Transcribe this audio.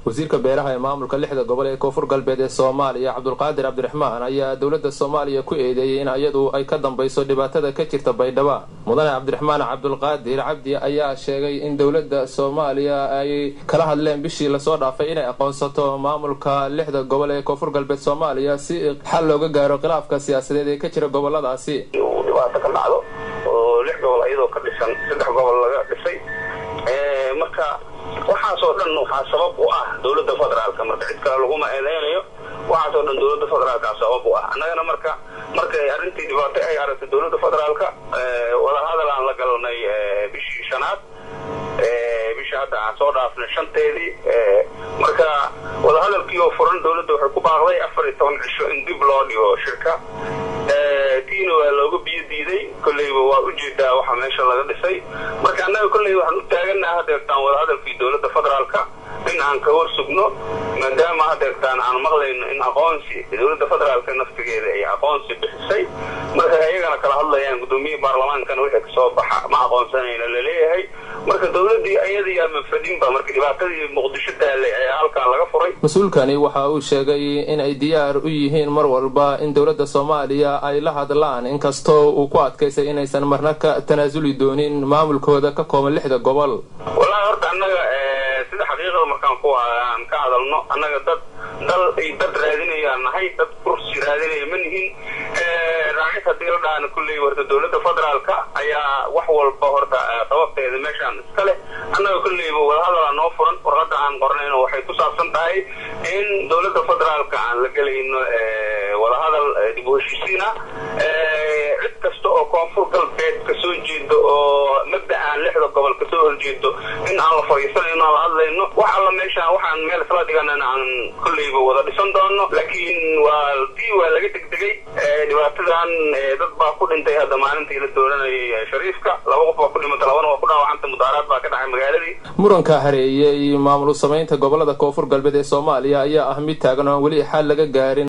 wasiirka beeraha ee maamulka lixda gobol ee koonfur galbeed ee soomaaliya cabdulqaadir cabdiraxmaan ayaa dowladda soomaaliya ku eedeeyey in iyadu ay ka dambayso dhibaatada ka jirta baydhabo mudane cabdiraxmaan cabdulqaadir cabdi ayaa sheegay in dowladda soomaaliya ay kala hadleen bishii lasoo dhaafay inay aqoonsato maamulka lixda gobol ee koonfur galbeed soomaaliya si xal looga gaaro khilaafka siyaasadeed ee ka jira goboladaasi dhibaato ka dhacdo oo lix gobol ayadoo ka dhisan saddex gobol laga dhisay marka waxaasoo dhan waxaa sabab u ah dowladda federaalka marka cid kale laguma eedeynayo waxaasoo dhan dowladda federaalka sabab u ah annagana marka markay arrintii dhibaato ay aragtay dowladda federaalka wadahadal aan la galnay bishii shanaad bishii hadda aan soo dhaafnay shanteedii marka wadahadalkii oo furan dowladda waxay ku baaqday afar iyo toban cisho in dib loo dhigo shirka tiina waa looga biyo diiday kolleyba waa ujeedaa waxa meesha laga dhisay marka annaga kolley waxaan u taaganaha hadeertaan wadahadalkii dowladda federaalka in aan ka war sugno maadaama hadeertaan aan maqlayno in aqoonsi dowladda federaalka naftigeeda ay aqoonsi bixisay marka ayagana kala hadlayaan gudoomiyihii baarlamaankana wixii kasoo baxa ma aqoonsanayna laleeyahay marka dowladii ayadiiyaa manfadinba marka dhibaatadii muqdisho taalay ayaa halkaan laga furay mas-uulkani waxa uu sheegay in ay diyaar u yihiin mar walba in dowladda soomaaliya ay la hadlaan inkastoo uu ku adkaysay inaysan marna ka tanaasuli doonin maamulkooda ka kooban lixda gobol wallaahi horta annaga sida xaqiiqada markaan ku aan ka hadalno annaga dad dal ay dad raadinayaan nahay dad kursi raadinaya ma nihin raacis haddii la dhahana kulley horta dowladda federaalka ayaa wax walba horta sababteeda meeshaan iska leh annaga kulleyba wadahadalaa noo furan warqadda aan qornayno waxay ku saabsan tahay in dowladda federaalka aan la gelayno wadahadal dib u heshiisiina cid kasta oo koonfur galbeed kasoo jeedo oo mabda aan lixda gobol kasoo horjeedo in aan la fadhiisanayno aan la hadlayno wax alla meeshaan waxaan meel isla dhiganana aan kolleyba wada dhisan doono laakiin waa dii waa laga degdegay dhibaatadan dad baa ku dhintay hadda maalintii la dooranayay shariifka laba qof baa ku dhimata labana waa ku dhaawacanta mudaaraad baa ka dhacay magaaladii muranka hareeyey maamul samaynta gobolada koonfur galbeed ee soomaaliya ayaa ah mid taagan oo aan weli xal laga gaarin